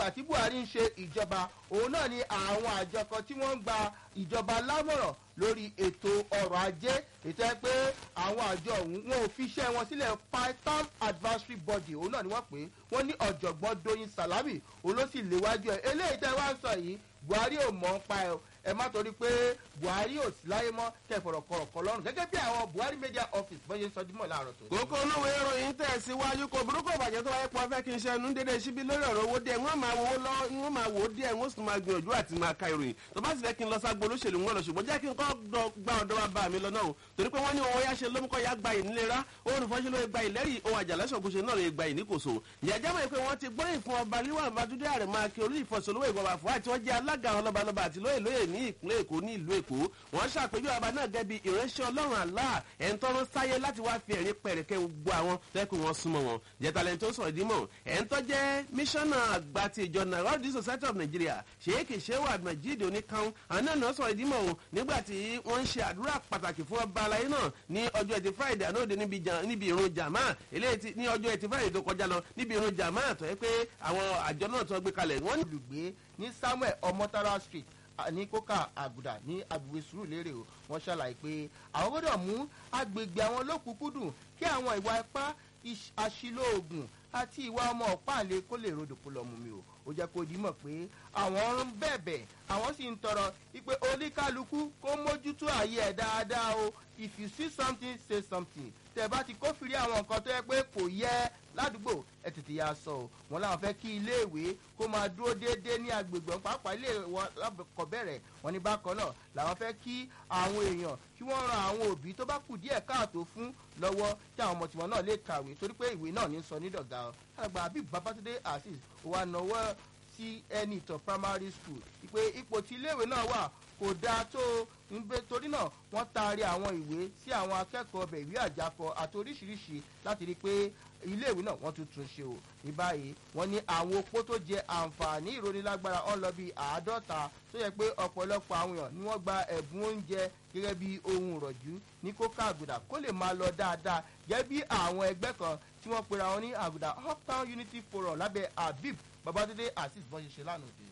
ìgbà tí buhari ń ṣe ìjọba òun náà ni àwọn àjọ kan tí wọ́n ń gba ìjọba lámọ̀ràn lórí ètò ọrọ̀ ajé ètò ẹ pé àwọn àjọ ọ̀hún wọn ò fi iṣẹ́ wọn sílẹ̀ python advisory body òun náà ni wọ́n pè é wọ́n ní ọ̀jọ̀gbọ́n doyin salami òun ló sì léwájú ẹ̀ eléyìí tẹ́ wá ń sọ yìí buhari ò mọ̀ ń pa ẹ̀ ẹ má torí pé buhari ò sí láyé mọ́ kẹfọ̀rọ̀ kọ̀rọ̀kọ̀ lọ́rùn gẹ́gẹ́ bí àwọn buhari media office bọ́yé ń sọdúnmọ̀ láàárọ̀ tó. kókó olówó ìròyìn tẹ̀síwájú kò burúkú bàjẹ́ tó wáyé pọ̀ fẹ́ kí n ṣe ẹnu dédé síbi lórí ọ̀rọ̀ owó díẹ̀ wọ́n máa wò lọ wọ́n máa wò ó díẹ̀ wọ́n sì máa gbìyànjú àti máa ka ìròyìn tó bá sì fẹ́ kí n lọ ságbo olóṣèlú wọn lọ ṣùgbọ́n jẹ́ kí n kọ́ gba ọ̀dọ́ wa bá mi lọ náà o torí pé wọ́n ní owó yá ṣe lómúkọ́ yá gba ìnilera òun ìfọ́nṣẹ́ ló gba ìlẹ́rìí ohun àjàlẹ́sọ̀ bó ṣe náà lè gba ìníkòso ìyájá mọ̀ pé wọ́n ti gbóríyìn fún ọba líwà bàdúdé àrẹ máa kí olú ìfọ̀sọ̀lówó ìgbọ̀bà fún àti wọ́n jẹ́ alága àwọn lọ́balọ́ba àti lóyè lóyè ní ìpínlẹ̀ èkó ní ìlú èkó wọ́n ṣàpèjú ọba náà gẹ́gẹ́ bí ìránṣẹ́ ọlọ́run àlá ẹ̀ ń tọ́rọ sáyé láti wá fi ẹ̀rín pẹ̀rẹ̀kẹ́ gbogbo àwọn tẹ́kù wọn súnmọ́ wọn jẹ́talẹ̀ tó sọ̀rọ̀ dímọ̀ ẹ̀ ń tọ́jẹ́ mísọ́nà àgbà ti ìjọ Narodi Society of Nigeria sheikh shehu abdulmajid oníkan àwọn náà sọ̀rọ̀ dímọ̀ o nígbà tí wọ́n ń ṣe àdúrà pàtàkì fún ọba aláyé náà ní ọjọ́ ẹtì friday ànáòde níbi ìrun jàmá eléyìí ní ọjọ́ ẹtì friday tó kọjá lọ níbi ìrun jàmá tó yẹ pé àwọn àjọ náà tó gbé kalẹ̀ wọ́n ní. olùgbé ní samuel ọmọtara street ní kókà àgùdà ní agbègbè sùúrùlérè o wọ́n ṣàlàyé pé àwọn gbọ́dọ̀ mú agbègbè àwọn lókùnkúndùn kí àwọn ìwà ipá àṣìlò oògùn àti ìwà ọmọ ọ̀páàlẹ̀ kó lè rodò kó lọ mú mi o ó jẹ́ kó dímọ̀ pé àwọn ń bẹ̀bẹ̀ àwọn sì ń tọrọ wípé oníkálukú kó mójútó ààyè ẹ̀ dáadáa o if you see something say something tẹ̀ bá ti kófìrí àwọn nǹkan tó yẹ pé kò yẹ ládùúgbò ẹ tètè ya sọ o wọn làwọn fẹ́ kí iléèwé kó máa dúró déédéé ní agbègbè pàápàá ilé wọn lábẹ́kọ̀bẹ̀rẹ̀ wọn ní bákan náà làwọn fẹ́ kí àwọn èèyàn kí wọ́n ran àwọn òbí tó bá kù díẹ̀ káàtó fún lọ́wọ́ kí àwọn ọmọ tiwọn náà lè kàwé torí pé ìwé náà ní sọ nídọ̀gá ọ àgbà àbí babatunde azeez wà náwó sí ẹni ìtàn primary school ìpè ipò tí iléèwé náà wà kò dáa tó nbẹ torí náà wọ́n taari àwọn ìwé sí àwọn akẹ́kọ̀ọ́ ọbẹ̀ ìwé àjákọ àti oríṣiríṣi láti rí i pé iléèwé náà wọ́n tún tún ṣe o ní báyìí wọ́n ní àwọn opó tó jẹ àǹfààní ìrónilágbára ọ̀n lọ bíi àádọ́ta tó yẹ pé ọ̀pọ̀lọpọ̀ àwọn èèyàn ni wọ́n gba ẹ̀bùn oúnjẹ gẹ́gẹ́ bí ohun ìrọ̀jú ní kóká àgùdà kó lè máa lọ dáadáa gẹ́gẹ́ bí àwọn ẹgbẹ́ kan tí wọ́n pera wọn ní àgùdà uptown unity forum lábẹ́ habib babatunde azeez bọ́n ṣe ṣe lánàá